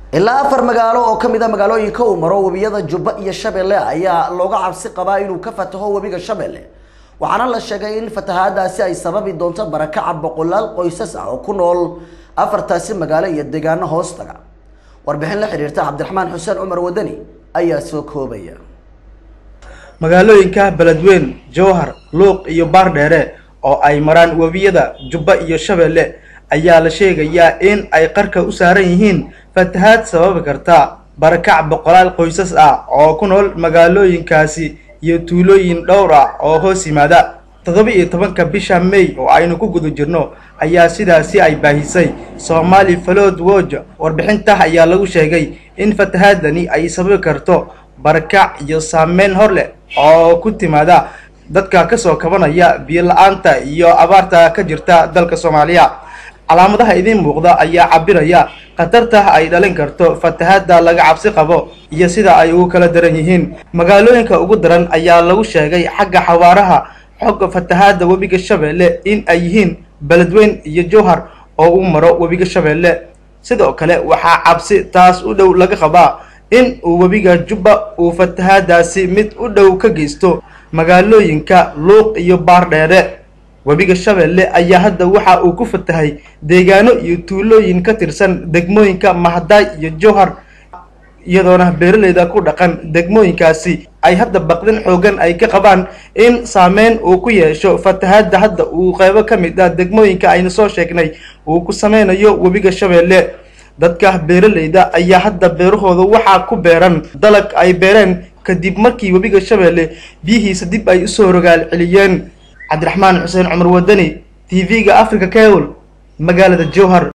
ilaa afar magaalo oo ka mid a magaalooyinka uu maro webiyada jubba iyo shabeelle ayaa looga cabsi qabaa inuu ka fataho webiga shabeelle waxaana la sheegay in fatahaadaasi ay sababi doonto barakaca boqolaal qoysas ah oo ku nool afartaasi magaalo iyo deegaano hoostaga warbixin la xiriirta cabdiraxmaan xuseen cumar wadani ayaa soo koobaya magaalooyinka beledweyn jowhar luuq iyo baardheere oo ay maraan webiyada jubba iyo shabeelle ayaa la sheegayaa in ay qarka u saaran yihiin fatahaad sababi karta barakac boqolaal qoysas ah oo ku nool magaalooyinkaasi iyo tuulooyin dhowr ah oo hoos yimaada toddoba iyo tobanka bisha may oo aynu ku guda jirno ayaa sidaasi ay baahisay soomaali falood woj warbixinta ayaa lagu sheegay in fatahaadani ay sababi karto barakac iyo saameyn hor leh oo ku timaada dadka kasoo kabanaya biyo la-aanta iyo abaarta ka jirta dalka soomaaliya calaamadaha idiin muuqda ayaa cabiraya khatarta ay dhalin karto fatahaadda laga cabsi qabo iyo sida ay ugu kala daran yihiin magaalooyinka ugu daran ayaa lagu sheegay xagga xawaaraha xogga fatahaadda webiga shabeelle in ay yihiin beledweyn iyo jowhar oo u maro webiga shabeelle sidoo kale waxaa cabsi taas u dhow laga qabaa in uu webiga jubba uu fatahaadaasi mid u dhow ka geysto magaalooyinka luuq iyo baardheere webiga shabeelle ayaa hadda waxa uu ku fatahay deegaano iyo tuulooyin ka tirsan degmooyinka mahadaay iyo jowhar iyadoona beeraleyda ku dhaqan degmooyinkaasi ay hadda baqdin xoogan ay ka qabaan in saameyn uu ku yeesho fatahaadda hadda uu qeybo ka mid ah degmooyinka aynu soo sheegnay uu ku sameynayo webiga shabeelle dadka beeraleyda ayaa hadda beerahooda waxaa ku beeran dalag ay beereen kadib markii webiga shabeelle biyihiisa dib ay usoo rogaal celiyeen cabdiraxmaan xuseen cumar wadani t v-ga africa cable magaalada jowhar